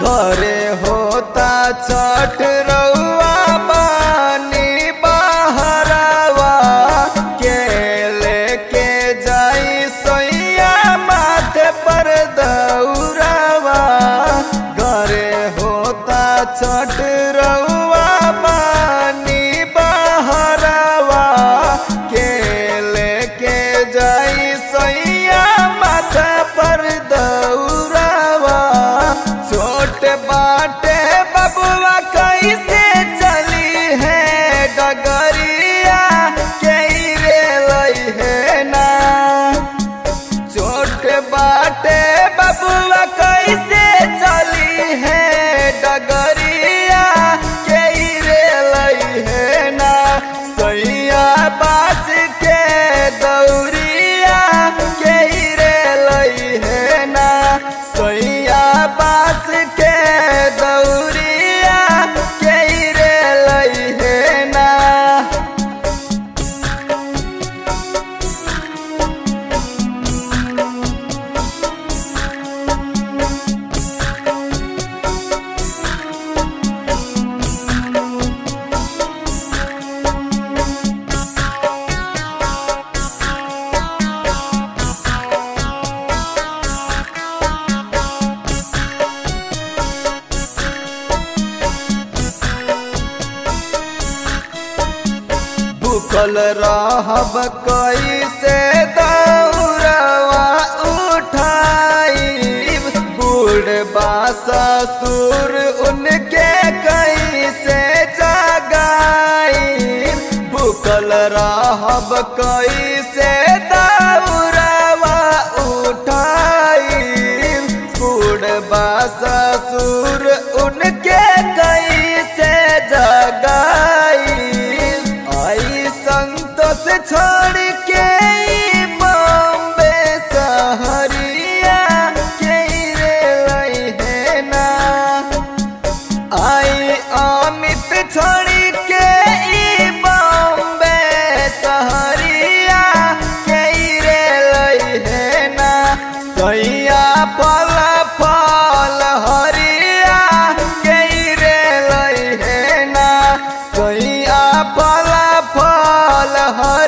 घरे होता छठ रउआ बानी बहरावा के लेके जाई सोइया माथे पर दौरावा घरे होता छठ रउआ बानी बहरावा के लेके जाई सोइया माथे पर दौरावा छोट बाटे बबुआ कैसे चली है डगरिया के रे लई है ना छोट बाटे बबुआ कैसे चली है डगरिया के रे लई है ना सैया बास के दौरिया के रे लई है ना सैया बास के दौरिया के रे लई है ना भूखल रहब कैसे दौड़वा उठाई बूढ़ ससुर उनके कैसे जगाई भूखल रहब कैसे दौड़वा उठाई बूढ़ ससुर उनके कैसे जगाई आई संतोष छोड़ के ई बॉम्बे सहरिया के रे लई है ना आई अमित छोड़ के ई बॉम्बे सहरिया के रे लई है ना सैया फल फल हरिया के रे लई है ना सैया फल फल हरिया